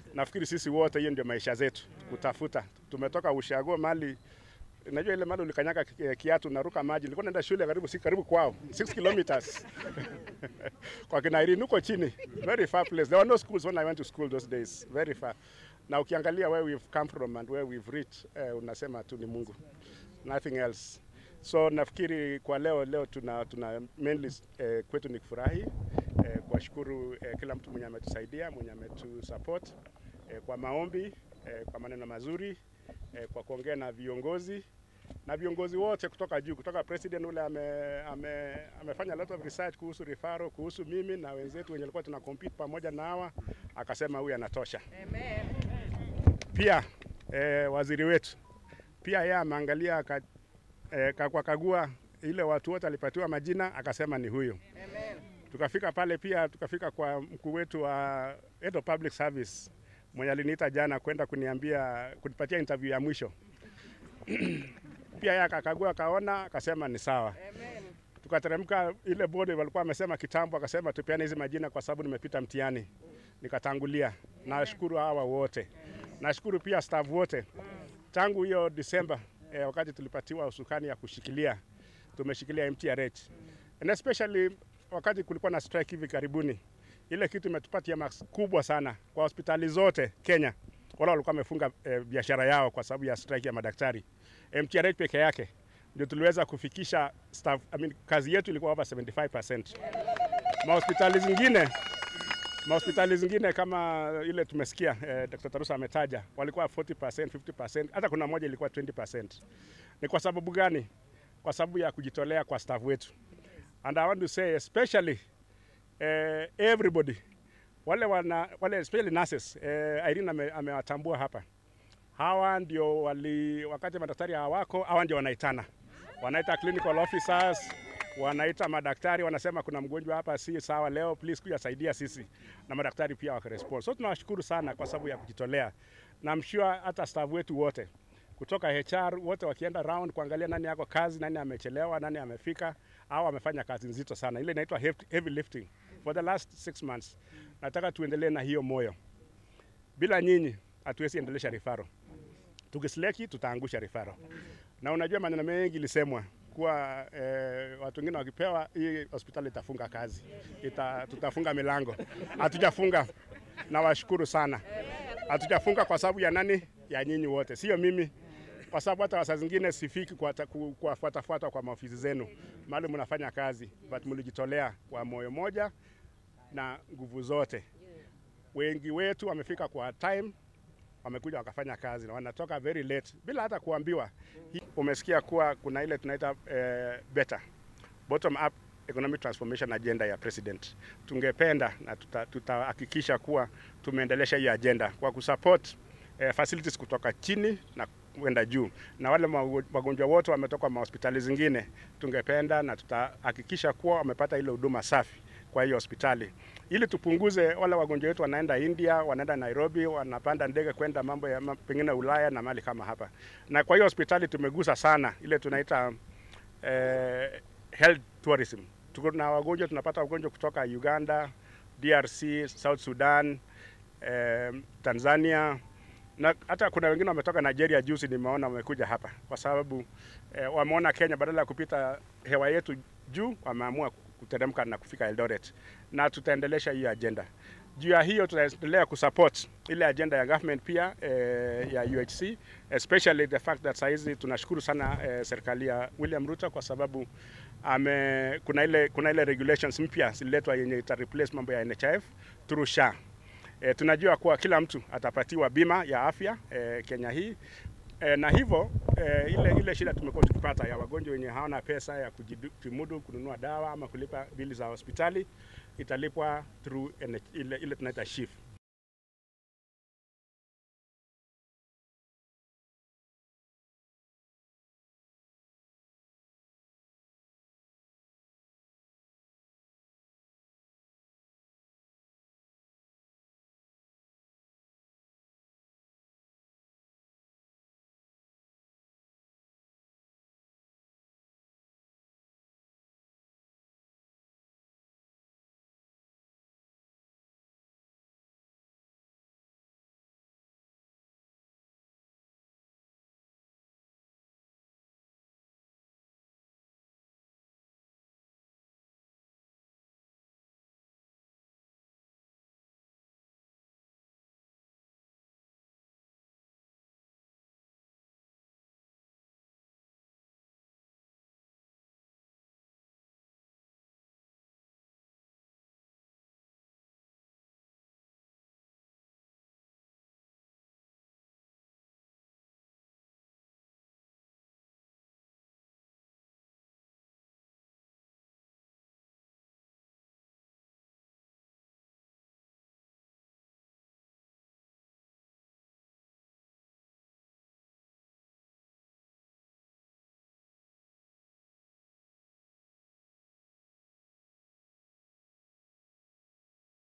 Nafikiri sisi wote hiyo ndio maisha zetu, kutafuta. Tumetoka ushago mali Najua ile mali ulikanyaga ki- kiatu naruka maji. Nilikuwa naenda shule karibu si karibu kwao 6 kilometers kwa Kinairini huko chini, very far place. There were no schools when I went to school those days, very far. Na ukiangalia where we've come from and where we've reached, eh, unasema tu ni Mungu, nothing else. So nafikiri kwa leo leo tuna, tuna mainly eh, kwetu ni kufurahi eh, kuwashukuru eh, kila mtu mwenye ametusaidia mwenye ametusupport eh, kwa maombi eh, kwa maneno mazuri eh, kwa kuongea na viongozi na viongozi wote kutoka juu, kutoka president ule ame, ame, amefanya a lot of research kuhusu rifaro, kuhusu mimi na wenzetu wenye walikuwa tuna compete pamoja na hawa, akasema huyu anatosha. Pia eh, waziri wetu pia yeye ameangalia aka, eh, kwa kagua ile watu wote alipatiwa majina akasema ni huyo. Tukafika pale pia tukafika kwa mkuu wetu wa head of public service mwenye aliniita jana kwenda kuniambia kunipatia interview ya mwisho pia yeye akakagua akaona akasema ni sawa. Tukateremka ile bodi walikuwa wamesema kitambo, akasema tupeane hizi majina kwa sababu nimepita mtihani, nikatangulia. Nashukuru hawa wote, nashukuru pia staff wote tangu hiyo Disemba eh, wakati tulipatiwa usukani ya kushikilia, tumeshikilia MTRH and especially wakati kulikuwa na strike hivi karibuni, ile kitu imetupatia max kubwa sana kwa hospitali zote Kenya. Wale walikuwa wamefunga eh, biashara yao kwa sababu ya strike ya madaktari. MTRH peke yake ndio tuliweza kufikisha staff, I mean, kazi yetu ilikuwa over 75%. Mahospitali zingine mahospitali zingine kama ile tumesikia eh, Dr. Tarusa ametaja walikuwa 40%, 50%, hata kuna moja ilikuwa 20%. Ni kwa sababu gani? Kwa sababu ya kujitolea kwa staff wetu. And I want to say especially eh, everybody wale wana wale especially nurses eh, Irene ame- amewatambua hapa. Hawa ndio wali wakati madaktari hawako, hawa ndio wanaitana, wanaita clinical officers, wanaita madaktari, wanasema kuna mgonjwa hapa si sawa leo, please kuja saidia sisi, na madaktari pia wakarespond. So tunawashukuru sana kwa sababu ya kujitolea, na I'm sure hata staff wetu wote kutoka HR wote wakienda round kuangalia nani yako kazi, nani amechelewa, nani amefika, au amefanya kazi nzito sana, ile inaitwa heavy heavy lifting for the last six months. Nataka tuendelee na hiyo moyo. Bila nyinyi hatuwezi endelesha rifaro. Tukisleki tutaangusha rifaro. Na unajua maneno mengi ilisemwa kuwa eh, watu wengine wakipewa hii hospitali itafunga kazi, ita, tutafunga milango. Hatujafunga, nawashukuru sana. Hatujafunga kwa sababu ya nani? Ya nyinyi wote, sio mimi, kwa sababu hata saa zingine sifiki kuwata- ku- kuwafuatafuata kwa maofisi zenu mahali mnafanya kazi, but mlijitolea kwa moyo moja na nguvu zote. Wengi wetu wamefika kwa time, wamekuja wakafanya kazi na wanatoka very late bila hata kuambiwa. Hii- Umesikia kuwa kuna ile tunaita eh, better bottom up economic transformation agenda ya president. Tungependa na tuta- tutahakikisha kuwa tumeendelesha hiyo agenda kwa kusupport eh, facilities kutoka chini na kwenda juu, na wale mago- wagonjwa wote wametoka mahospitali zingine, tungependa na tutahakikisha kuwa wamepata ile huduma safi kwa hiyo hospitali ili tupunguze wale wagonjwa wetu wanaenda India, wanaenda Nairobi, wanapanda ndege kwenda mambo ya ma- pengine Ulaya na mali kama hapa. Na kwa hiyo hospitali tumegusa sana ile tunaita eh, health tourism. Tuko na wagonjwa, tunapata wagonjwa kutoka Uganda, DRC, South Sudan, eh, Tanzania na hata kuna wengine wametoka Nigeria juzi, nimeona wamekuja hapa kwa sababu eh, wameona Kenya badala ya kupita hewa yetu juu, wameamua kuteremka na kufika Eldoret, na tutaendelesha hiyo agenda. Juu ya hiyo tutaendelea kusupport ile agenda ya government pia eh, ya UHC especially the fact that saizi tunashukuru sana eh, serikali ya William Ruto kwa sababu ame, kuna ile kuna ile regulations mpya zililetwa yenye ita replace mambo ya NHIF through SHA. E, tunajua kuwa kila mtu atapatiwa bima ya afya e, Kenya hii e, na hivyo e, ile ile shida tumekuwa tukipata ya wagonjwa wenye hawana pesa ya kujimudu kununua dawa ama kulipa bili za hospitali italipwa through NH, ile, ile tunaita SHIF.